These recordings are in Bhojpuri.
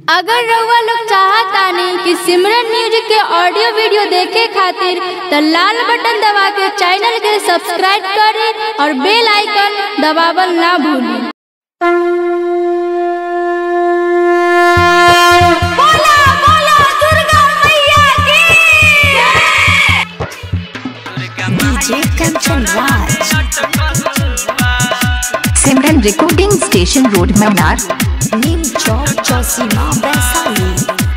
अगर रउआ लोग चाहतानी कि सिमरन म्यूजिक के ऑडियो वीडियो देखे खातिर त लाल बटन दबा के चैनल के सब्सक्राइब करे और बेल आइकन दबावल ना भूली बोला बोला दुर्गा मैया की DJ Kanchan Raj Simran recording station road मनार नीम चौक चौसीमा वैशाली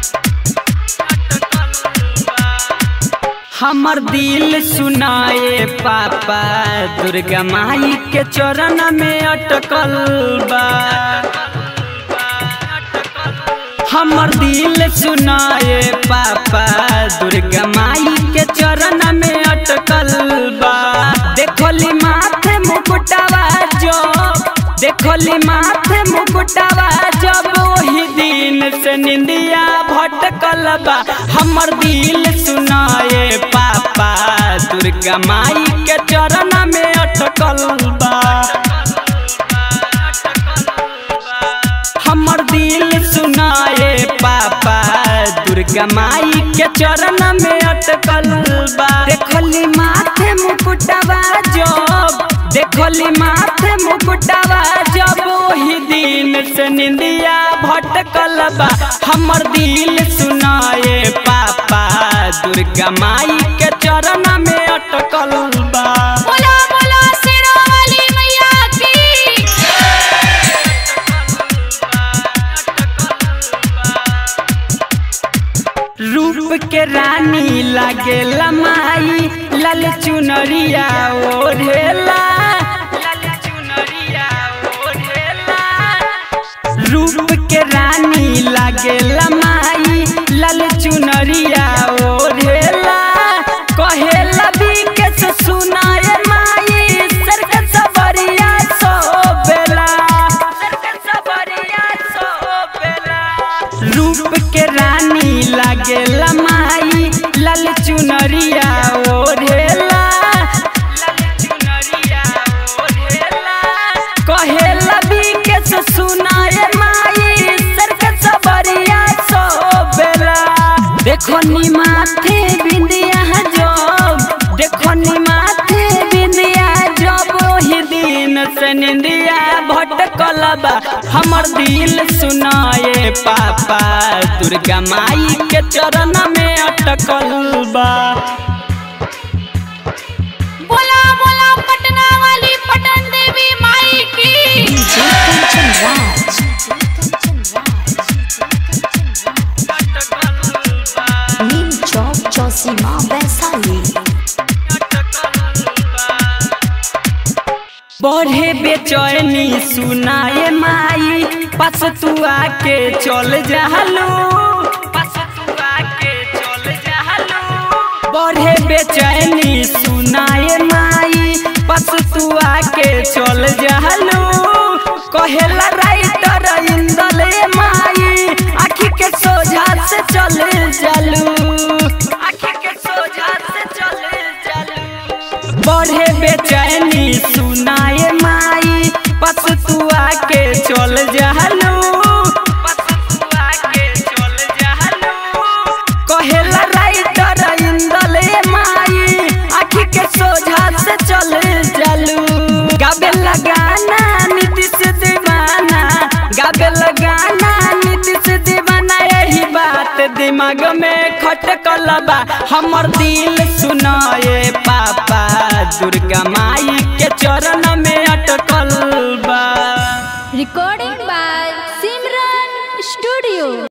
हमर दिल सुनाए पापा दुर्गा माई के चरण में अटकल बा हमर दिल सुनाए पापा दुर्गा माई के चरण में अटकल बा देखली माथे मुकुटवा जो देखली माथे मुकुटवा जब वही दिन से निंदिया भटकल बा हमर दिल सुनाए पापा दुर्गा माई के चरण में अटकल बा हमर दिल सुनाए पापा दुर्गा माई के चरण में अटकल बा देखली माथे मुकुटवा जब देखली माथे मुकुटवा जब वही दिन से निंदिया भटकल बा हमर दिल सुनाए पापा दुर्गा माई के चरण में अटकल बा बोला बोला शेरावाली मैया की रूप के रानी लागे लमाई लाल चुनरिया ओढ़ेला लाल चुनरिया ओढ़ेला रूप के रानी लागे लमाई लाल चुनरिया ओढ़ेला कहेला बिके से सुनाए माई सरक सबरिया सोबेला सरक सबरिया सोबेला रूप के रानी लागे लमाई लाल चुनरिया ओढ़ेला लाल चुनरिया ओढ़ेला कहेला बिके से सुनाए माई सरक सबरिया सोबेला देखो नी माथे बिंदिया जब देखो नी माथे बिंदिया जब वही दिन से निंदिया भटकल बा हमर दिल सुनाए पापा दुर्गा माई के चरण में अटकल बा बोला बोला पटना वाली पटन देवी माई की डीजे कंचन राज नीम चौक चौसीमा वैशाली बढ़े बेचैनी सुनाए माई पास तू आके चल जालू पास तू आके चल जालू बढ़े बेचैनी सुनाए माई पास तू आके चल जालू कहेला राइटर इंदल माई आखी के सोझा से चल जालू आखी के सोझा से चल जालू बढ़े बेचैनी सुनाए माई पस तू आके चल जहलू कहेला राइटर इंदल माई आखी के सोझा से चल जलू गाबे लगाना नीतीश दीवाना गाबे लगाना नीतीश दीवाना यही बात दिमाग में खटकल बा हमर दिल सुनाए पापा दुर्गा माई के चरण में अटकल बा रिकॉर्डिंग बाय सिमरन स्टूडियो